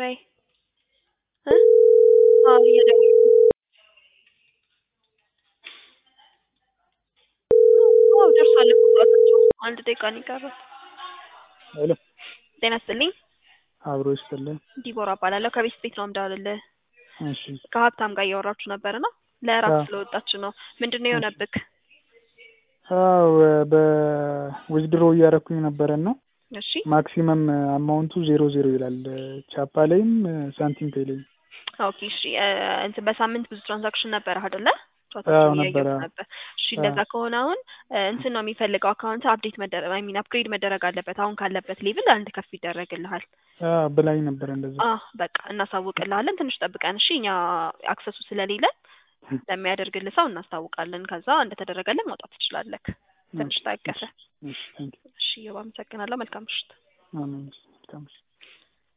ወይ እ አዎ እየደወልኩ አዎ ደርሷል እኮ ሰዓታቸው አንድ ደቂቃ ነው የቀረው ሄሎ ጤና ይስጥልኝ አብሮ ይስጥልን ዲቦራ እባላለሁ ከቤት ቤት ነው የምደውልልህ እሺ ከሀብታም ጋር እያወራችሁ ነበር እና ለእራት አዎ ስለወጣች ነው ምንድን ነው የሆነብክ አዎ በዊዝድሮ እያደረኩኝ ነበረ እና እሺ ማክሲመም አማውንቱ ዜሮ ዜሮ ይላል ቻፓ ላይም ሳንቲም ፔይ ላይም ኦኬ እሺ እ እንትን በሳምንት ብዙ ትራንዛክሽን ነበረ አይደለ አዎ ቻቶችን ነበረ እያየሁት ነበር እሺ እንደዛ ከሆነ አሁን እ እንትን ነው የሚፈልገው አካውንት አፕዴት መደረግ አይ ሚን አፕግሬድ መደረግ አለበት አሁን ካለበት ሌቭል አንድ ከፍ ይደረግልሃል አዎ ብላኝ ነበረ እንደዛ አ በቃ እናሳውቅልሃለን ትንሽ ጠብቀን እሺ እኛ አክሰሱ ስለሌለን ለሚያደርግልህ ሰው እናስታውቃለን ከዛ እንደተደረገልን ማውጣት ትችላለህ ትንሽ ታገሰ እሺ ቴንኪው እሺ አመሰግናለሁ መልካም ምሽት አሜን መልካም ምሽት